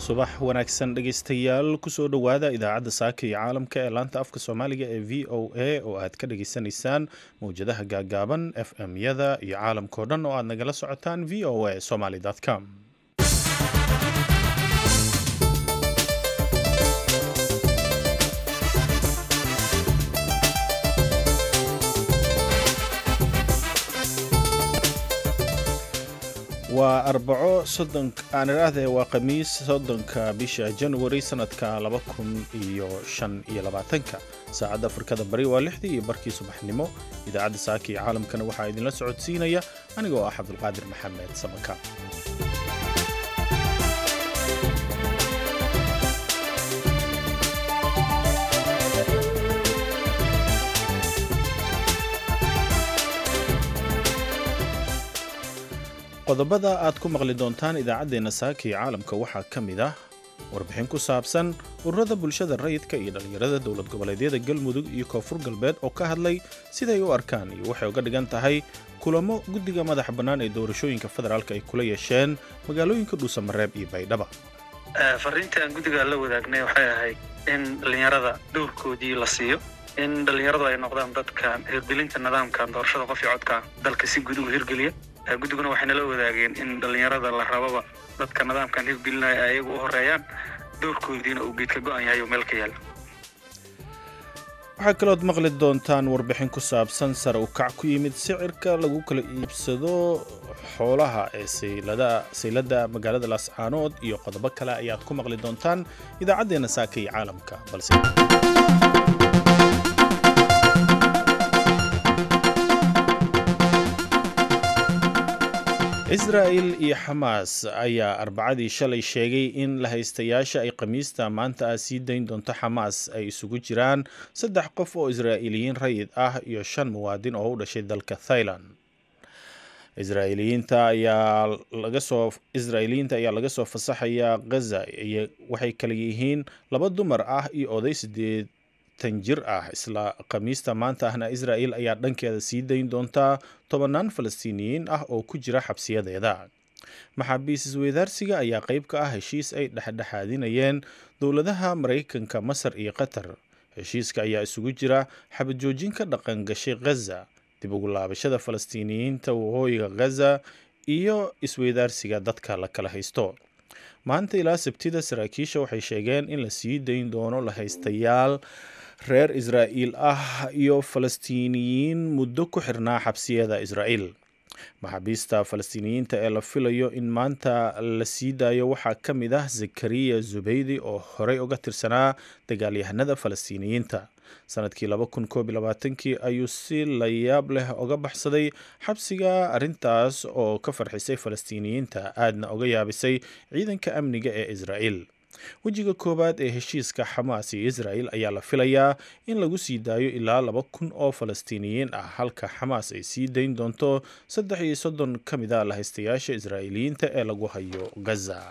subax wanaagsan dhegaystayaal kusoo dhowaada idaacadda saaka iyo caalamka ee laanta afka soomaaliga ee v o a oo aad ka dhageysanaysaan mowjadaha gaagaaban f m yada iyo caalamkao dhan oo aad nagala socotaan v o a somaly com waa arbaco aan idhaahdee waa khamiis soddonka bisha januari sanadka laba kun iyo shan iyo labaatanka saacadda afrikada bari waa lixdii iyo barkii subaxnimo idaacadda saaka iyo caalamkana waxaa idinla socodsiinaya anigoo ah cabdulqaadir maxamed samaka qodobada aad ku maqli doontaan idaacaddeenna saaka iyo caalamka waxaa ka mid ah warbixin ku saabsan ururada bulshada rayidka iyo dhallinyarada dowlad goboleedyada galmudug iyo koonfur galbeed oo ka hadlay siday u arkaan iyo waxay uga dhigan tahay kulamo guddiga madaxa bannaan ee doorashooyinka federaalk ay kula yeesheen magaalooyinka dhuusamareeb iyo baydhaba fariinta aan guddiga la wadaagnay waxay ahayd in dhallinyarada dhowrkoodii la siiyo in dhallinyaradu ay noqdaan dadka hirgelinta nidaamka doorashada qof iyo codka dalka si guud uga hirgeliya guddiguna waxay nala wadaageen in dhallinyarada la rababa dadka nidaamkan hirgelinaya ay ayagu u horeeyaan doorkoodiina uu geedka go-an yahay oo meel ka yaala waxaa kalood maqli doontaan warbixin ku saabsan sare u kac ku yimid sicirka lagu kala iibsado xoolaha ee sayladda magaalada laascaanood iyo qodobo kale ayaad ku maqli doontaan idaacaddeenna saaka iyo caalamka balse israa'il iyo xamaas ayaa arbacadii shalay sheegay in la haystayaasha ay khamiista maanta ah sii dayn doonto xamaas ay isugu jiraan saddex qof oo israa'iiliyiin rayid ah iyo shan muwaadin oo u dhashay dalka thailand israa'iiliyiinta ayaa laga soo israa'iiliyiinta ayaa laga soo fasaxayaa ghaza iyo waxay kala yihiin laba dumar ah iyo oday sideed jir ah isla khamiista maanta ahna israa'il ayaa dhankeeda sii dayn doontaa tobannaan falastiiniyiin ah oo ku jira xabsiyadeeda maxaabiis isweydaarsiga ayaa qayb ka ah heshiis ay dhexdhexaadinayeen dowladaha maraykanka masar iyo qatar heshiiska ayaa isugu jira xabajoojin ka dhaqan gashay ghaza dib ugu laabashada falastiiniyiinta waqooyiga ghaza iyo isweydaarsiga dadka la kala haysto maanta ilaa sabtida saraakiisha waxay sheegeen in la sii dayn doono la haystayaal reer israa'iil ah iyo falastiiniyiin muddo ku xirnaa xabsiyada israa'iil maxaabiista falastiiniyiinta ee la filayo in maanta la sii daayo waxaa ka mid ah zakariya zubeydi oo horey uga tirsanaa dagaalyahanada falastiiniyiinta sanadkii laba kun koob iyo labaatankii ayuu si layaab leh uga baxsaday xabsiga arrintaas oo ka farxisay falastiiniyiinta aadna uga yaabisay ciidanka amniga ee israa'iil wejiga koowaad ee heshiiska xamaas iyo israa'il ayaa la filayaa in lagu sii daayo ilaa laba kun oo falastiiniyiin ah halka xamaas ay sii dayn doonto saddex iyo soddon ka mid a lahaystayaasha israa'iiliyiinta ee lagu hayo gaza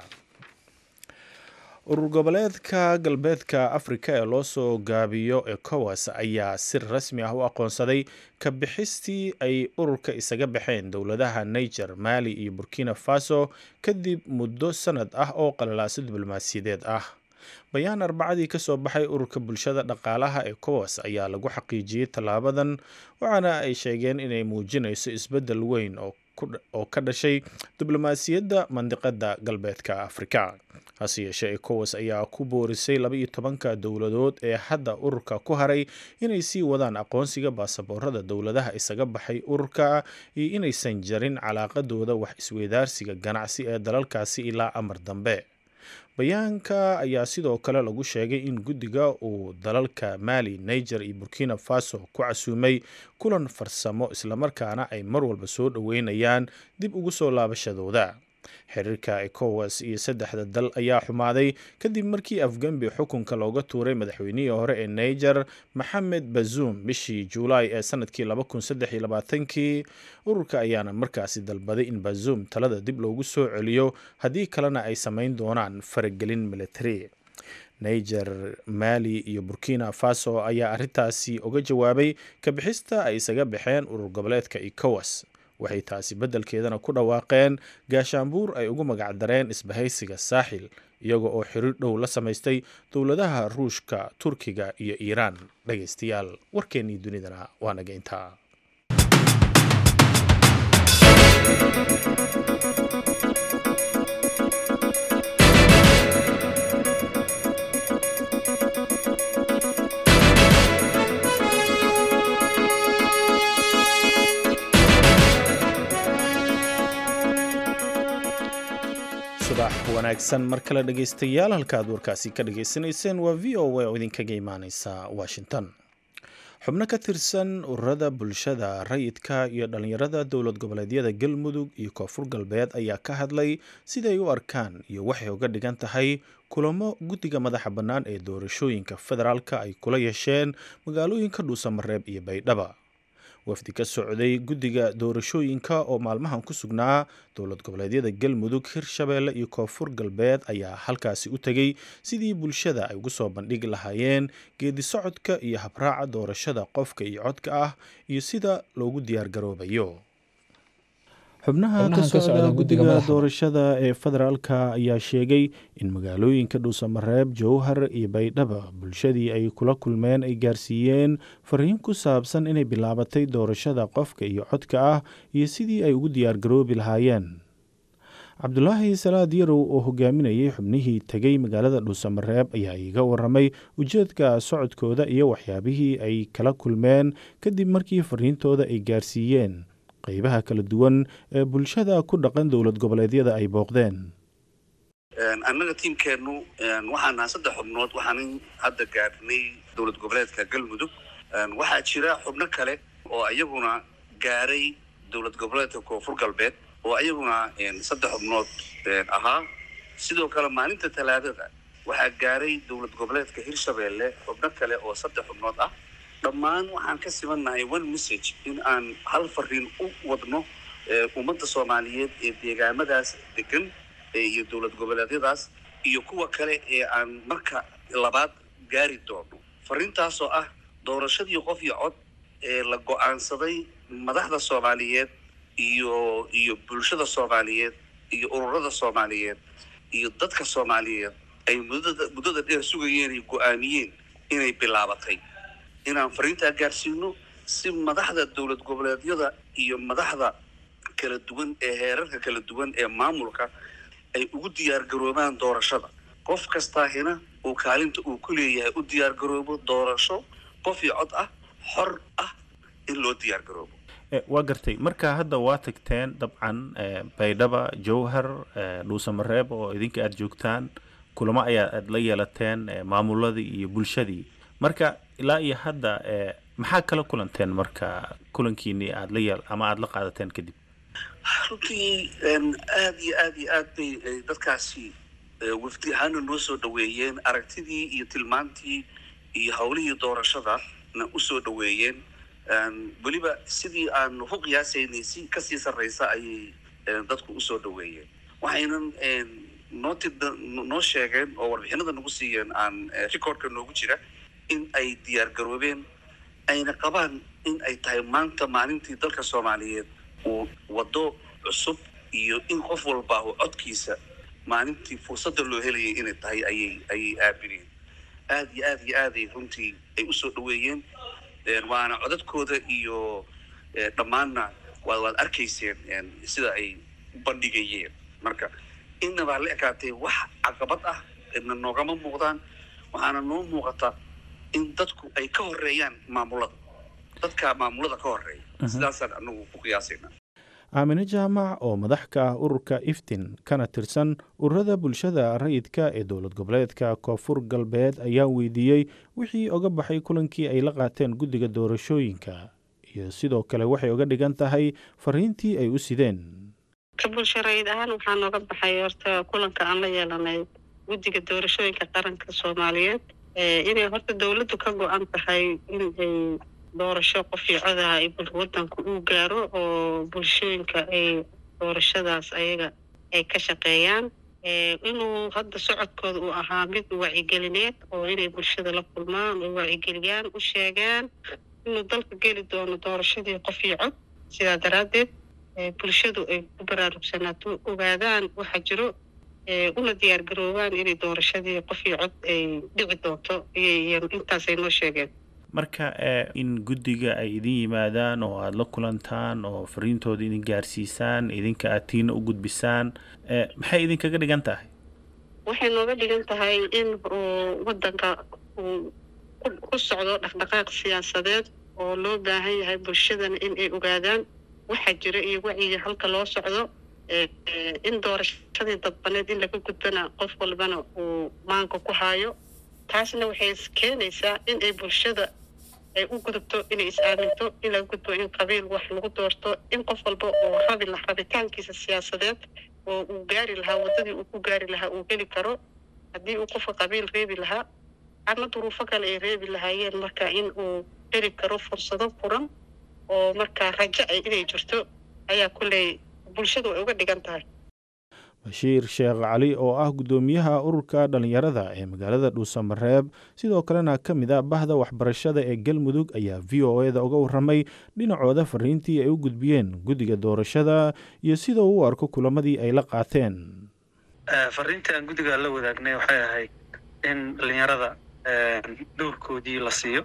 urur goboleedka galbeedka afrika ee loo soo gaabiyo ecowas ayaa si rasmi ah u aqoonsaday ka bixistii ay ururka isaga baxeen dowladaha niger mali iyo burkina faso kadib muddo sanad ah oo qalalaaso diblomaasiyadeed ah bayaan arbacadii ka soo baxay ururka bulshada dhaqaalaha ecowas ayaa lagu xaqiijiyey tallaabadan waxaana ay sheegeen inay muujinayso isbeddel weyn oo ka dhashay diblomaasiyadda mandiqada galbeedka afrika hase yeeshee ecowas ayaa ku boorisay laba iyo tobanka dowladood ee hadda ururka ku haray inay sii wadaan aqoonsiga baasaboorada dowladaha isaga baxay ururka iyo inaysan jarin calaaqadooda wax isweydaarsiga ganacsi ee dalalkaasi ilaa amar dambe bayaanka ayaa sidoo kale lagu sheegay in guddiga uu dalalka mali niger iyo burkina faso ku casuumay kulan farsamo islamarkaana ay mar walba soo dhoweynayaan dib ugu soo laabashadooda xiriirka ecowas iyo saddexda dal ayaa xumaaday kadib markii afgembi xukunka looga tuuray madaxweynihii hore ee niger maxamed bazuum bishii juulaay ee sanadkii kii ururka ayaana markaasi dalbaday in bazuum talada dib loogu soo celiyo haddii kalena ay samayn doonaan faragelin military niger mali iyo burkina faso ayaa arrintaasi uga jawaabay kabixista ay isaga baxeen urur goboleedka ecowas waxay taasi beddelkeedana ku dhawaaqeen gaashaanbuur ay ugu magacdareen isbahaysiga saaxil iyaga oo xiriir dhow la samaystay dowladaha ruushka turkiga iyo iiraan dhegaystayaal warkeennii dunidana waa naga intaa subax wanaagsan mar kale dhegaystayaal halka aad warkaasi ka dhagaysanayseen waa v o a oo idinkaga imaaneysa washington xubno ka tirsan ururada bulshada rayidka iyo dhallinyarada dowlad goboleedyada galmudug iyo koonfur galbeed ayaa ka hadlay siday u arkaan iyo waxay uga dhigan tahay kulamo guddiga madaxa bannaan ee doorashooyinka federaalka ay kula yeesheen magaalooyinka dhuusamareeb iyo baydhaba wafdi ka socday guddiga doorashooyinka oo maalmahan ku sugnaa dowlad goboleedyada galmudug hirshabeelle iyo koonfur galbeed ayaa halkaasi u tegey sidii bulshada ay ugu soo bandhigi lahaayeen geedi socodka iyo habraaca doorashada qofka iyo codka ah iyo sida loogu diyaargaroobayo xubnaha ka socda guddiga doorashada ee federaalka ayaa sheegay in magaalooyinka dhuusamareeb jowhar iyo baydhaba bulshadii ay kula kulmeen ay gaarsiiyeen fariin ku saabsan inay bilaabatay doorashada qofka iyo codka ah iyo sidii ay ugu diyaargaroobi lahaayeen cabdulaahi salaad yarow oo hogaaminayay xubnihii tegey magaalada dhuusamareeb ayaa iiga waramay ujeedka socodkooda iyo waxyaabihii ay kala kulmeen kadib markii fariintooda ay gaarsiiyeen qaybaha kala duwan ee bulshada ku dhaqan dowlad goboleedyada ay booqdeen annaga tiimkeennu waxaan nahay saddex xubnood waxaanan hadda gaarnay dowlad goboleedka galmudug waxaa jira xubno kale oo iyaguna gaaray dowlad goboleedka koonfur galbeed oo iyaguna saddex xubnood ahaa sidoo kale maalinta talaadada waxaa gaaray dowlad goboleedka hirshabeelle xubno kale oo saddex xubnood ah dhammaan waxaan ka simannahay one message in aan hal fariin u wadno ummadda soomaaliyeed ee deegaamadaas degan iyo dowlad goboleedyadaas iyo kuwa kale ee aan marka labaad gaari doono fariintaasoo ah doorashadii qof iyo cod ee la go-aansaday madaxda soomaaliyeed iyo iyo bulshada soomaaliyeed iyo ururada soomaaliyeed iyo dadka soomaaliyeed ay muddada muddada dheer sugayeen ay go-aamiyeen inay bilaabatay inaan fariintaa gaarsiino si madaxda dowlad goboleedyada iyo madaxda kala duwan ee heerarka kala duwan ee maamulka ay ugu diyaargaroobaan doorashada qof kastaahina uu kaalinta uu ku leeyahay u diyaargaroobo doorasho qof iyo cod ah xor ah in loo diyaargaroobo waa gartay marka hadda waa tagteen dabcan baydhaba jowhar dhuusamareeb oo idinka aada joogtaan kulamo ayaa aad la yeelateen maamuladii iyo bulshadii marka ilaa iyo hadda maxaa kala kulanteen marka kulankiinii aad la yeel ama aada la qaadateen kadib runtii aada iyo aada iyo aad bay dadkaasi wafdi ahaana noo soo dhaweeyeen aragtidii iyo tilmaantii iyo howlihii doorashadana usoo dhaweeyeen weliba sidii aan ku qiyaasaynay si kasii sarreysa ayay dadku usoo dhaweeyeen waxaynan noo ti noo sheegeen oo warbixinada nagu siiyeen aan recordka noogu jira in ay diyaar garoobeen ayna qabaan in ay tahay maanta maalintii dalka soomaaliyeed uu waddo cusub iyo in qof walba uu codkiisa maalintii fursadda loo helayay inay tahay ayay ayay aabineen aada iyo aada iyo aaday runtii ay usoo dhaweeyeen waana codadkooda iyo dhammaanna waad waad arkayseen sida ay bandhigayeen marka innabaa la ekaatay wax caqabad ah na noogama muuqdaan waxaana noo muuqata in dadku ay ka horeeyaan maamulada dadka maamulada ka horeeya sidaasaan anagu ku qiyaasayna aamine jaamac oo madax ka ah ururka iftin kana tirsan ururada bulshada rayidka ee dowlad goboleedka koonfur galbeed ayaa weydiiyey wixii oga baxay kulankii ay la qaateen guddiga doorashooyinka iyo sidoo kale waxay oga dhigan tahay fariintii ay u sideen ka bulsho rayid ahaan waxaa nooga baxay horta kulanka aan la yeelanay guddiga doorashooyinka qaranka soomaaliyeed inay horta dowladdu ka go-an tahay in ay doorasho qof iyo codaha ay wadanku uu gaaro oo bulshooyinka ay doorashadaas ayaga ay ka shaqeeyaan inuu hadda socodkooda uu ahaa mid wacigelineed oo inay bulshada la kulmaan oo wacigeliyaan u sheegaan inuu dalka geli doono doorashadii qof iyo cod sidaa daraaddeed bulshadu ay ku baraarugsanaato ogaadaan waxa jiro una diyaar garoobaan inay doorashadii qof iyo cod ay dhici doonto intaasay noo sheegeen marka in guddiga ay idin yimaadaan oo aada la kulantaan oo fariintooda idin gaarsiisaan idinka aad tiina u gudbisaan maxay idinkaga dhigan tahay waxay nooga dhigan tahay in waddanka uu ku socdo dhaqdhaqaaq siyaasadeed oo loo baahan yahay bulshadana in ay ogaadaan waxa jira iyo wacyiga halka loo socdo in doorashadii dadbaneed in laga gudbana qof walbana uu maanka ku haayo taasna waxay keenaysaa in ay bulshada ay u gudubto inay is-aaminto in laga gudbo in qabiil wax lagu doorto in qof walba oo rabi la rabitaankiisa siyaasadeed oo uu gaari lahaa waddadii uu ku gaari lahaa uu heli karo haddii uu qofka qabiil reebi lahaa ama duruufo kale ay reebi lahaayeen marka in uu heli karo fursado furan oo markaa rajo ay inay jirto ayaa kulley bulshadu ay uga dhigan tahay bashiir sheekh cali oo ah guddoomiyaha ururka dhallinyarada ee magaalada dhuusamareeb sidoo kalena ka mid a bahda waxbarashada ee galmudug ayaa v o e da uga warramay dhinacooda fariintii ay u gudbiyeen guddiga doorashada iyo sida uu u arko kulamadii ay la qaateen fariintii aan guddiga la wadaagnay waxay ahayd in dhallinyarada dhowrkoodii la siiyo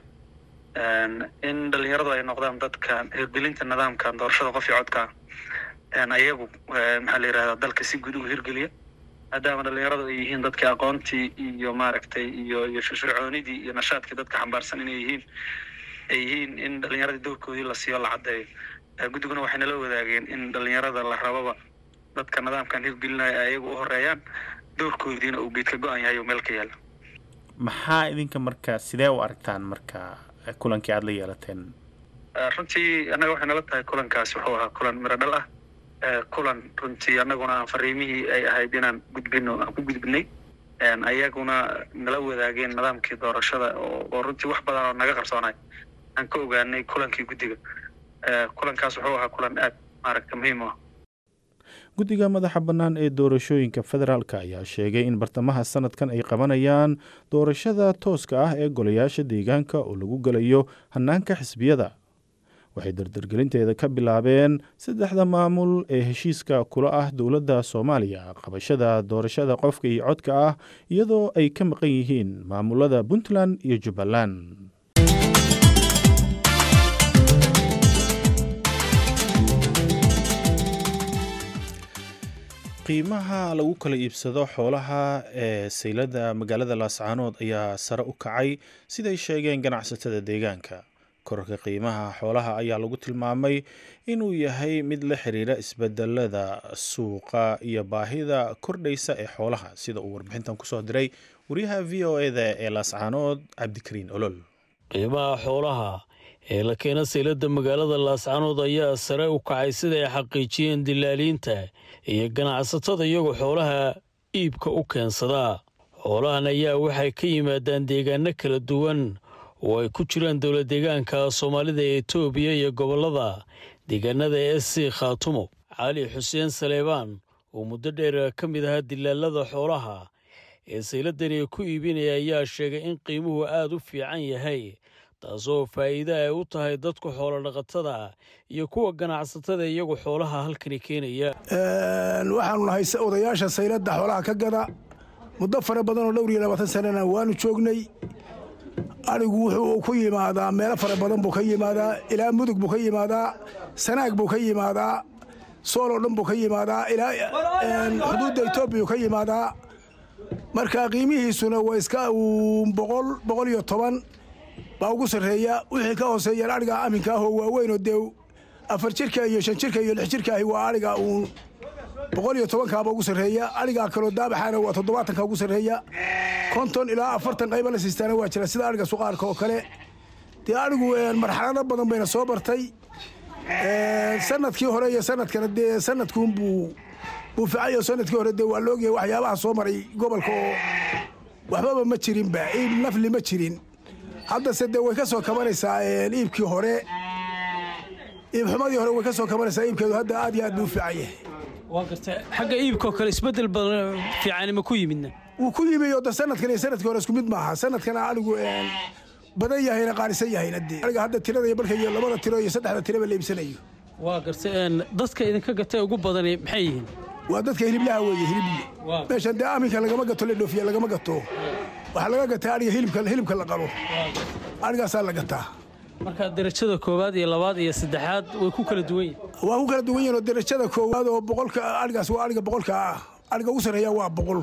in dhallinyaradu ay noqdaan dadka hirgelinta nidaamkan doorashada qof iyo codka ayagu maxaa la yidhahdaa dalka si guud ugu hirgeliya maadaama dhallinyaradu ay yihiin dadkii aqoontii iyo maaragtay iyo iyo firfircoonidii iyo nashaadkii dadka xambaarsan inay yihiin ay yihiin in dhallinyaradii dowrkoodii la siiyo la caddeeyo guddiguna waxay nala wadaageen in dhallinyarada la rababa dadka nidaamkan hirgelinaya ay ayagu u horeeyaan dowrkoodiina uu geedka go-an yahay oo meel ka yaala maxaa idinka marka sidee u aragtaan marka kulankii aada la yeelateen runtii annaga waxay nala tahay kulankaasi wuxuu ahaa kulan miro dhal ah kulan runtii annaguna aan fariimihii ay ahayd inaan gudbino aan ku gudbinay ayaguna nala wadaageen nidaamkii doorashada oo runtii wax badan oo naga qarsoonay aan ka ogaanay kulankii guddiga kulankaas wuxuu ahaa kulan aad maaragta muhiim u ah guddiga madaxa bannaan ee doorashooyinka federaalk ayaa sheegay in bartamaha sanadkan ay qabanayaan doorashada tooska ah ee golayaasha deegaanka oo lagu gelayo hannaanka xisbiyada waxay dardargelinteeda ka bilaabeen saddexda maamul ee heshiiska kula ah dowladda soomaaliya qabashada doorashada qofka iyo codka ah iyadoo ay ka maqan yihiin maamulada puntland iyo jubbaland qiimaha lagu kala iibsado xoolaha ee saylada magaalada laascaanood ayaa sare u kacay siday sheegeen ganacsatada deegaanka korarka qiimaha xoolaha ayaa lagu tilmaamay inuu yahay mid la xiriira isbedelada suuqa iyo baahida kordhaysa ee xoolaha sida uu warbixintan kusoo diray wariyaha v o eda ee laascaanood cabdikariin olol qiimaha xoolaha ee la keena saylada magaalada laascaanood ayaa sare u kacay sida ay xaqiijiyeen dilaaliinta iyo ganacsatada iyagoo xoolaha iibka u keensadaa xoolahan ayaa waxay ka yimaadaan deegaano kala duwan oo ay ku jiraan dowla deegaanka soomaalida ee etoobiya iyo gobollada deegaanada e s c khaatumo cali xuseen saleebaan oo muddo dheer ka mid ahaa dilaalada xoolaha ee sayladani ku iibinaya ayaa sheegay in qiimuhu aada u fiican yahay taasoo faa'iide ay u tahay dadka xoolodhaqatada iyo kuwa ganacsatada iyagu xoolaha halkani keenaya waxaanu nahay odayaasha sayladda xoolaha ka gada muddo fara badan oo dhowr iyo labaatan sanana waanu joognay adhigu wuxuu ku yimaadaa meelo fara badan buu ka yimaadaa ilaa mudug buu ka yimaadaa sanaag buu ka yimaadaa sool oo dhan buu ka yimaadaa ilaa xuduudda etoobiya ka yimaadaa marka qiimihiisuna waa iska boqol boqol iyo toban baa ugu sarreeya wixii ka hooseeyaan adhiga aminka ahoo waaweynoo dee afar jirka iyo shan jirka iyo lix jirka ahi waa adhiga uun boqol iyo tobankaaba ugu sarreeya adhigaa kaloo daabaxaana waa toddobaatanka ugu sarreeya konton ilaa afartan qayba la siistaana waa jira sida adhiga suqaarka oo kale dee adhigu marxalado badan bayna soo bartay sanadkii hore iyo sanadkana dee sanadkuunbuu buu ficayo sanadkii hore dee waa laogyahay waxyaabaha soo maray gobolka oo waxbaba ma jirinba iib nafli ma jirin haddase dee way ka soo kabanaysaa iibkii hore iibxumadii hore way ka soo kabanaysaa iibkeedu hadda aad iyo aad buu u fiican yahay waa garta xagga iibkoo kale isbeddel badan fiicani ma ku yimidna wuu ku yimi oo de sanadkan iyo sanadkii hore isku mid maaha sanadkana adigu badan yahayna qaalisan yahayna dee aniga hadda tirada iyo marka iyo labada tiro iyo saddexda tiraba la iibsanayo waa gartay dadka idinka gatay ugu badani maxay yihiin waa dadka hiliblaha weeye hilibli meeshan dee aminka lagama gato la dhoofiya lagama gato waxaa laga gataa adhiga hilibka la qalo adhigaasaa la gataa marka darajada koowaad iyo labaad iyo saddexaad way ku kala duwan yihin waa ku kala duwan yihin oo darajada koowaad oo boqolka adhigaas waa adhiga boqolka ah adhiga ugu sarreeya waa boqol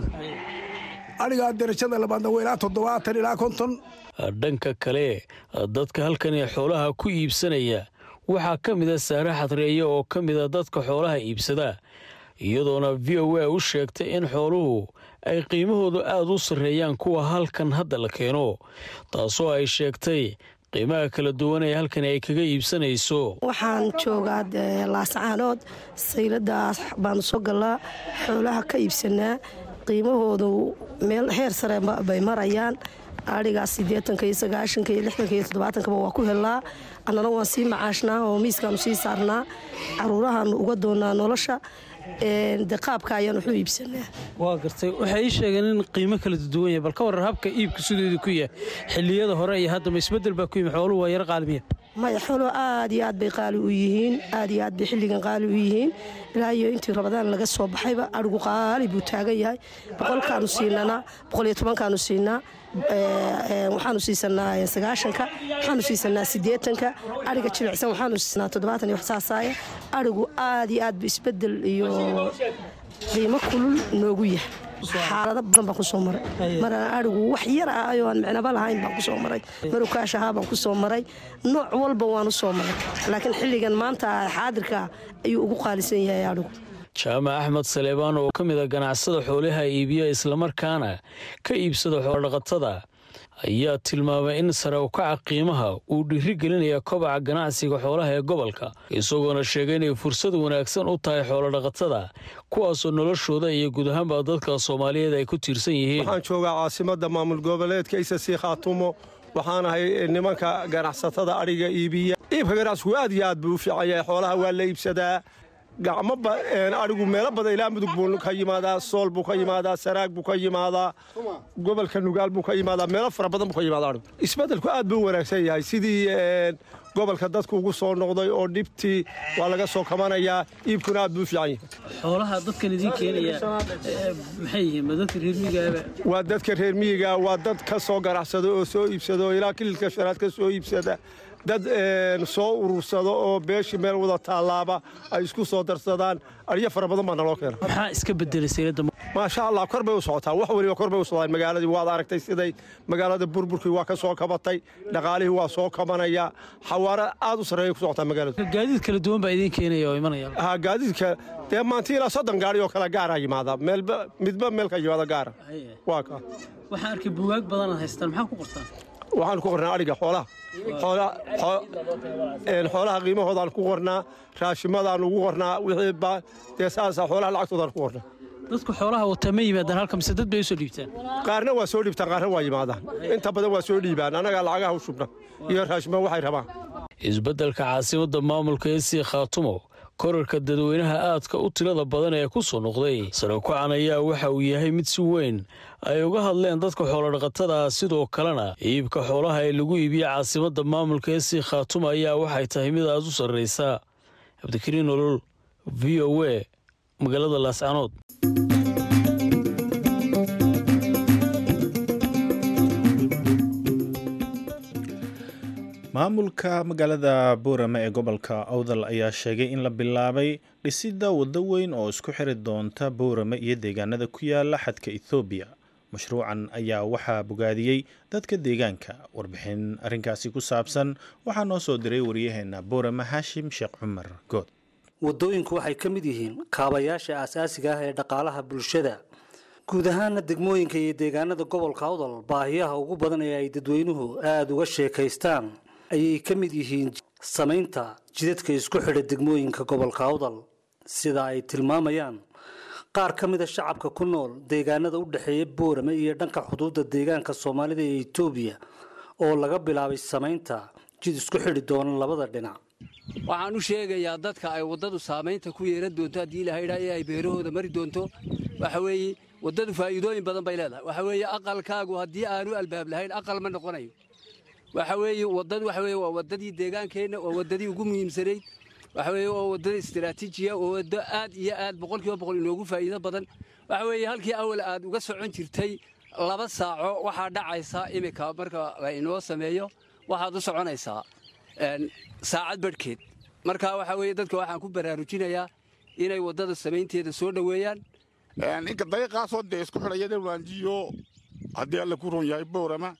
adhigaa darajada labaadna waa ilaa toddobaatan ilaa konton dhanka kale dadka halkan ee xoolaha ku iibsanaya waxaa ka mida saare xadreeye oo ka mida dadka xoolaha iibsada iyadoona v o a u sheegtay in xooluhu ay qiimahoodu aada u sarreeyaan kuwa halkan hadda la keeno taasoo ay sheegtay qiimaha kala duwan ee halkan ay kaga iibsanayso waxaan joogaa laascaanood sayladaas baanu soo gallaa xoolaha ka iibsanaa qiimahoodu meel heer sare bay marayaan adhigaas siddeetanka iyo sagaashanka iyo lixdanka iyo toddobaatankaba waa ku helnaa annana waan sii macaashnaa oo miiskaanu sii saarnaa caruurahaanu uga doonaa nolosha de qaabka ayaan waxu iibsanaa waa gartay waxay ii sheegeen in qiimo kala duwan yahay bal ka warran habka iibka sideedu ku yahay xilliyada hore iyo haddama isbeddel baa ku yimi xooluhu waa yar qaalmiya maya xooluhu aad iyo aad bay qaali u yihiin aad iyo aad bay xilligan qaali u yihiin ilaa iyo intii rabadaan laga soo baxayba adhigu qaali buu taagan yahay boqolkaanu siinanaa boqol iyo tobankaanu siinaa waxaanu siisanaa sagaashanka waxaanu siisanaa siddeetanka adhiga jilicsan waxaanu siisanaa toddobaatan iyo wax saasaaya adhigu aad iyo aad bu isbeddel iyo qiimo kulul noogu yahay xaalado badan baan ku soo maray marana adhigu wax yar ah ayoo aan micnaba lahayn baan ku soo maray marukaash ahaa baan ku soo maray nooc walba waanu soo maray laakiin xilligan maanta xaadirka ayuu ugu qaalisan yahay adhigu jaamac axmed saleebaan oo ka mid a ganacsada xoolaha iibiya islamarkaana ka iibsada xoolodhaqatada ayaa tilmaamay in sare ukaca qiimaha uu dhiiri gelinaya kobaca ganacsiga xoolaha ee gobolka isagoona sheegay inay fursad wanaagsan u tahay xoolodhaqatada kuwaasoo noloshooda iyo guud ahaanba dadka soomaaliyeed ay ku tiirsan yihiin waxaan joogaa caasimadda maamul goboleedka isasii khaatumo waxaan ahay nimanka ganacsatada adhiga iibiya iibka ganacsigu aad iyo aad buu u fiican yahay xoolaha waa la iibsadaa gacmo adhigu meelo badan ilaa mudug buu ka yimaadaa sool buu ka yimaadaa saraag buu ka yimaadaa gobolka nugaal buu ka yimaadaa meelo fara badan buu ka yimaada adhigu isbeddelku aad buu u wanaagsan yahay sidii gobolka dadku ugu soo noqday oo dhibtii waa laga soo kamanayaa iibkuna aad buu u fiican yahay xoolaha dadkan idiin keenaya maxay yihiin ma dadka reer miyigaaba waa dadka reer miyiga waa dad ka soo ganacsada oo soo iibsada oo ilaa kililka shanaad ka soo iibsada dad soo urursado oo beeshii meel wada taallaaba ay isku soo darsadaan adhiyo fara badan baa naloo keena maxaa iska bedelay saylada maasha allah kor bay u socotaa wax weliba kor bay u socdaan magaaladii waad aragtay siday magaalada burburkii waa ka soo kabatay dhaqaalihii waa soo kabanaya xawaaro aad u sarreeya ku socotaa magaaladu gaadiid kala duwan baa idiin keenaya oo imanaya ha gaadiidka dee maanta ilaa soddon gaari oo kale gaara yimaada meelba midba meel ka yimaada gaara waa ka waxaan arkay buugaag badan haystaan maxaa ku qortaan waxaan ku qornaa adhiga xoolaha xoolaha qiimahoodaan ku qornaa raashimadaan ugu qornaa wixii dee saasa xoolaha lacagtoodaan ku qornaa dadku xoolaha wataa ma yimaadaan halka mise dad bay u soo dhiibtaan qaarna waa soo dhiibtaan qaarna waa yimaadaan inta badan waa soo dhiibaan annagaa lacagaha u shubna iyo raashima waxay rabaan isbeddelka caasimadda maamulka ee sii khaatumo korarka dadweynaha aadka u tilada badan ee ku soo noqday sarekucan ayaa waxa uu yahay mid si weyn ay uga hadleen dadka xoolodhaqatada ah sidoo kalena iibka xoolaha ee lagu iibiya caasimadda maamulka ee sii khaatuma ayaa waxay tahay mid aad u sarraysa cabdikariin nolol v o a magaalada laascanood maamulka magaalada buurame ee gobolka awdal ayaa sheegay in la bilaabay dhisidda waddo weyn oo isku xiri doonta buurame iyo deegaanada ku yaala xadka ethoobiya mashruucan ayaa waxaa bogaadiyey dadka deegaanka warbixin arrinkaasi ku saabsan waxaa noo soo diray waryaheena buurame haashim sheekh cumar good waddooyinku waxay ka mid yihiin kaabayaasha aasaasiga ah ee dhaqaalaha bulshada guud ahaana degmooyinka iyo deegaanada gobolka awdal baahiyaha ugu badan ee ay dadweynuhu aada uga sheekaystaan ayay ka mid yihiin samaynta jidadka isku xidha degmooyinka gobolka awdal sida ay tilmaamayaan qaar ka mid a shacabka ku nool deegaanada u dhexeeya boorame iyo dhanka xuduudda deegaanka soomaalida ee etoobiya oo laga bilaabay samaynta jid isku xidhi doona labada dhinac waxaan u sheegayaa dadka ay waddadu saamaynta ku yeelan doonto haddii ilaha idhaa ee ay beerahooda mari doonto waxa weeye waddadu faa'iidooyin badan bay leedahay waxa weeye aqalkaagu haddii aanu albaab lahayn aqal ma noqonayo waxa weeye waddadu waxa weeye waa waddadii deegaankeenna waa waddadii ugu muhiimsanayd waxa weeye waa wadada istiraatiijiya oo waddo aad iyo aad boqolkiiba boqol inoogu faa'iido badan waxa weeye halkii awal aad uga socon jirtay laba saaco waxaa dhacaysa iminka marka la inoo sameeyo waxaad u soconaysaa saacad badhkeed marka waxa weeye dadka waxaan ku baraarujinayaa inay waddada samaynteeda soo dhoweeyaan inka dariiqaasoo dee isku xidhaya dhalwaanjiyo haddii alle ku run yahay boorama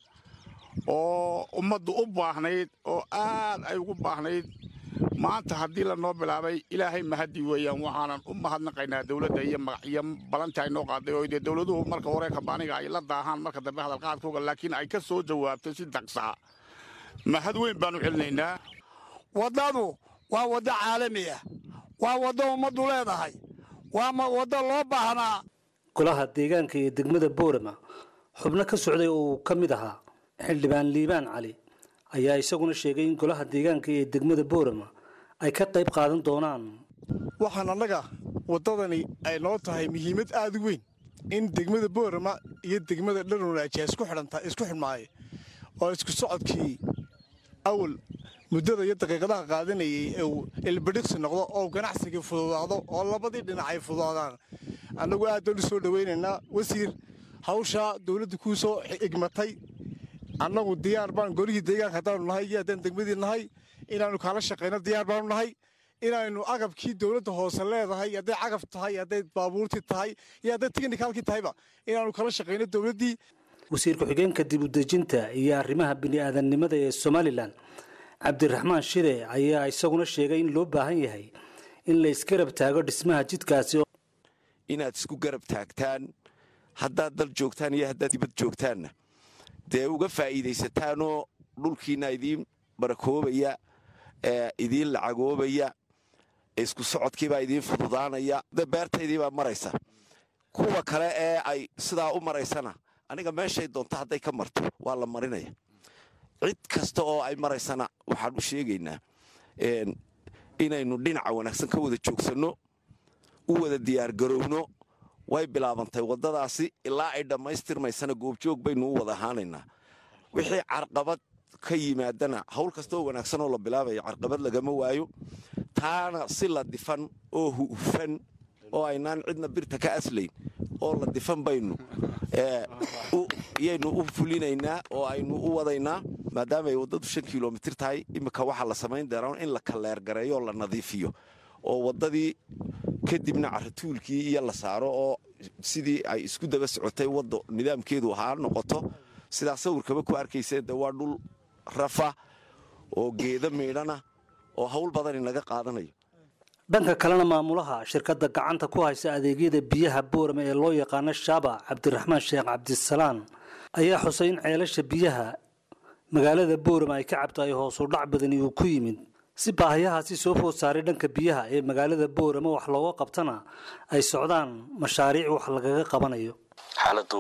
oo ummaddu u baahnayd oo aad ay ugu baahnayd maanta haddii lanoo bilaabay ilaahay mahaddi weeyaan waxaanan u mahadnaqaynaa dowladda iyo magaciyo balanta ay noo qaaday oo dee dowladuhu marka hore kabaaniga ay la daahaan marka dambe hadalqaadkooga laakiin ay ka soo jawaabtay si daqsaa mahad weyn baanu celinaynaa waddadu waa waddo caalami ah waa waddo ummaddu leedahay waa waddo loo baahnaa golaha deegaanka iyo degmada boorama xubno ka socday oo uu ka mid ahaa xildhibaan liibaan cali ayaa isaguna sheegay in golaha deegaanka iyo degmada boorama ay ka qayb qaadan doonaan waxaan annaga waddadani ay noo tahay muhiimad aad u weyn in degmada boorama iyo degmada dharunaajiya isku xidhantaa isku xidhmaaye oo isku socodkii awal muddada iyo daqiiqadaha qaadanayay ee uu ilbadhiqsi noqdo oo ganacsigii fududaado oo labadii dhinac ay fududaadaan annagu aad baan u soo dhowaynaynaa wasiir hawshaa dowladda kuu soo igmatay annagu diyaar baan golihii deegaanka haddaanu nahay iyo haddaan degmadii nahay inaannu kaala shaqayno diyaar baanu nahay inaynu agabkii dowladda hoose leedahay hadday cagaf tahay hadday baabuurtii tahay iyo hadday tiknikaalkii tahayba inaannu kala shaqayno dowladdii wasiir ku-xigeenka dib udejinta iyo arrimaha bini'aadamnimada ee somalilan cabdiraxmaan shide ayaa isaguna sheegay in loo baahan yahay in la isgarab taago dhismaha jidkaasi inaad isku garab taagtaan haddaad dal joogtaan iyo haddaad dibad joogtaanna dee uga faa'iidaysataanoo dhulkiina idiin barakoobaya idiin lacagoobaya isku socodkiibaa idiin fududaanaya beertaydiibaa maraysa kuwa kale ee ay sidaa u maraysana aniga meeshay doonto hadday ka marto waa la marinaya cid kasta oo ay maraysana waxaan u sheegaynaa inaynu dhinaca wanaagsan ka wada joogsanno u wada diyaargarowno way bilaabantay waddadaasi ilaa ay dhammaystirmaysana goobjoog baynu u wada ahaanaynaa wixii carqabad ka yimaadana hawl kasta oo wanaagsan oo la bilaabaya carqabad lagama waayo taana si la difan oo hufan oo aynaan cidna birta ka aslayn oo la difan baynu yaynu u fulinaynaa oo aynu u wadaynaa maadaama ay waddadu shan kilomitir tahay iminka waxaa la samayn doonaa in la kaleergareeyo oo la nadiifiyo oo waddadii kadibna caratuulkii iyo la saaro oo sidii ay isku daba socotay waddo nidaamkeedu ahaa noqoto sidaa sawirkaba ku arkayseen de waa dhul rafa oo geeda miidhana oo hawl badan inaga qaadanayo dhanka kalena maamulaha shirkadda gacanta ku haysa adeegyada biyaha boorama ee loo yaqaano shaaba cabdiraxmaan sheekh cabdisalaan ayaa xusay in ceelasha biyaha magaalada boorama ay ka cabto ay hoosu dhac badani uu ku yimid si baahiyahaasi soo food saaray dhanka biyaha ee magaalada boorama wax looga qabtana ay socdaan mashaariic wax lagaga qabanayo xaaladdu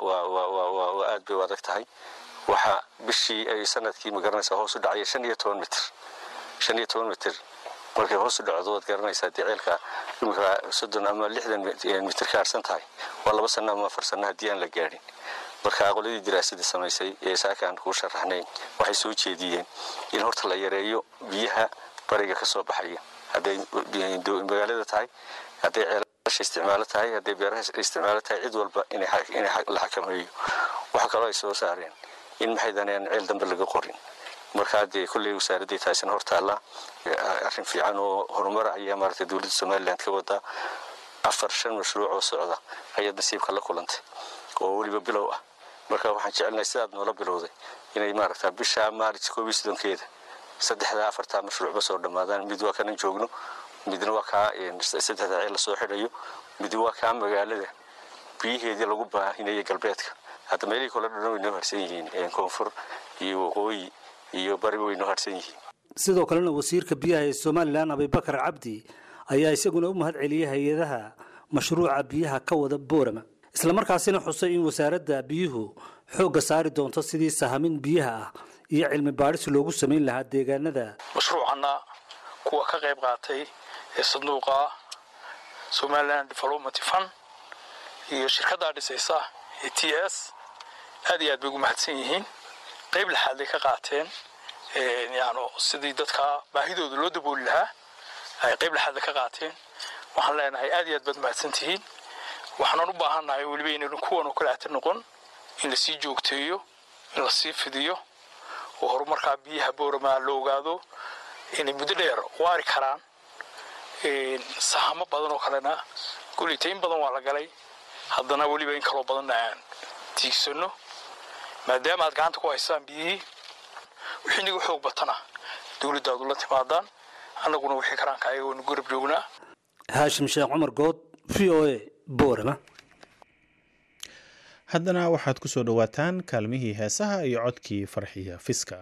waa aad bay u adag tahay waxaa bishii ay sanadkii magaranaysaa hoos u dhacaya shan iyo toban mitir shan iyo toban mitir markay hoos u dhacdo waad garanaysaa dee ceelka imika soddon ama lixdan mitir ka harsan tahay waa laba sanno ama afar sanno haddii aan la gaadhin marka qoladii diraasadda samaysay ee saaka aan kuu sharaxnayn waxay soo jeediyeen in horta la yareeyo biyaha bariga ka soo baxaya hadday magaalada tahay hadday ceelasha isticmaalo tahay hadday beeraha isticmaalo tahay cid walba in la xakameeyo waxa kaloo ay soo saareen in maxaydan aan ceel dambe laga qorin markaa dee kolley wasaaraddii taasina hortaalla arrin fiican oo horumar ayaa maaragtay dowladda somaliland ka wadaa afar shan mashruuc oo socda ayaad nasiibka la kulantay oo weliba bilow ah marka waxaan jecelnahay sidaad noola bilowday inay maaragtaa bisha maarij koob iyo soddonkeeda saddexdaa afartaa mashruucba soo dhammaadaan mid waa kanan joogno midna waa kaa saddexda ceel lasoo xidhayo mid waa kaa magaalada biyaheedii lagu baahinaya galbeedka hadda meelihii kole dhan way noo harsan yihiin koonfur iyo waqooyi iyo bariba way noo harsan yihiin sidoo kalena wasiirka biyaha ee somalilan abibakar cabdi ayaa isaguna u mahad celiyey hay-adaha mashruuca biyaha ka wada boorama islamarkaasina xusay in wasaaradda biyuhu xoogga saari doonto sidii sahamin biyaha ah iyo cilmi baadhis loogu samayn lahaa deegaanada mashruucanna kuwa ka qayb qaatay ee sanduuqa somaliland development fund iyo shirkaddaa dhisaysa ee t s aad iyo aad bay ugu mahadsan yihiin qayb laxaad ay ka qaateen yani sidii dadka baahidooda loo dabooli lahaa ay qayb lexaadda ka qaateen waxaan leenahay aad iyo aad baad mahadsan tihiin waxaanan u baahannahay weliba inaynu kuwan oo kale ata noqon in lasii joogteeyo in lasii fidiyo oo horumarkaa biyaha boorama la ogaado inay muddo dheer waari karaan sahamo badan oo kalena golita in badan waa la galay haddana weliba in kaloo badanna aan tiigsanno maadaama aad gacanta ku haysaan biyihii wixii niga xoog batana dowladdaadu la timaadaan annaguna wixii karaanka ayaga waynu garab joognaa haashim sheekh cumar good v o a boorama haddana waxaad ku soo dhowaataan kaalmihii heesaha iyo codkii farxiya fiska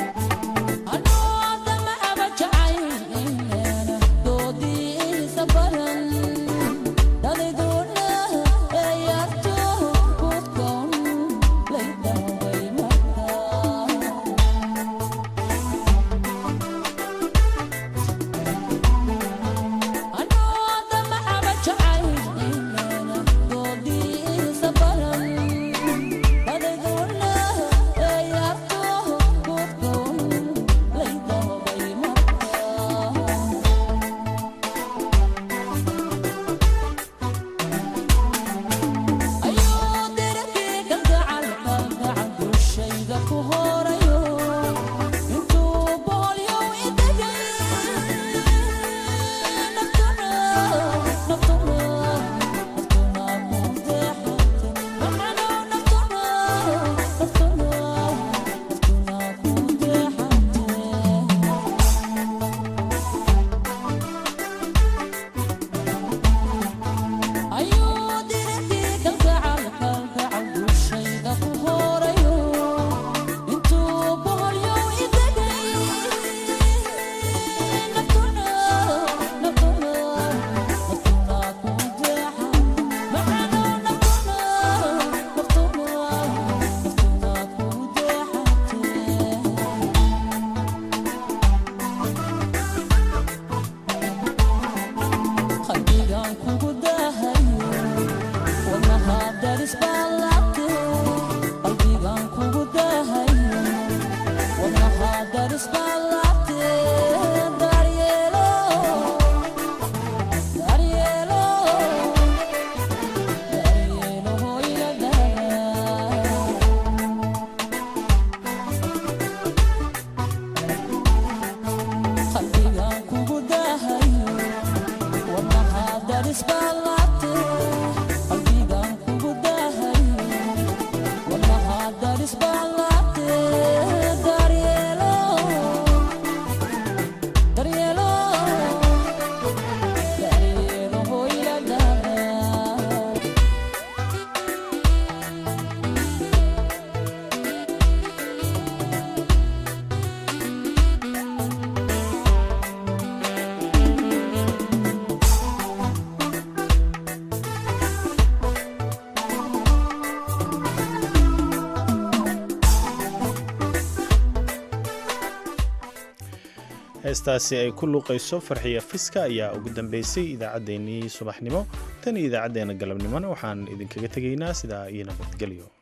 heestaasi ay ku luuqayso farxiya fiska ayaa ugu dambeysay idaacaddeenii subaxnimo tan iyo idaacaddeenna galabnimona waxaan idinkaga tegaynaa sidaa iyo nabadgelyo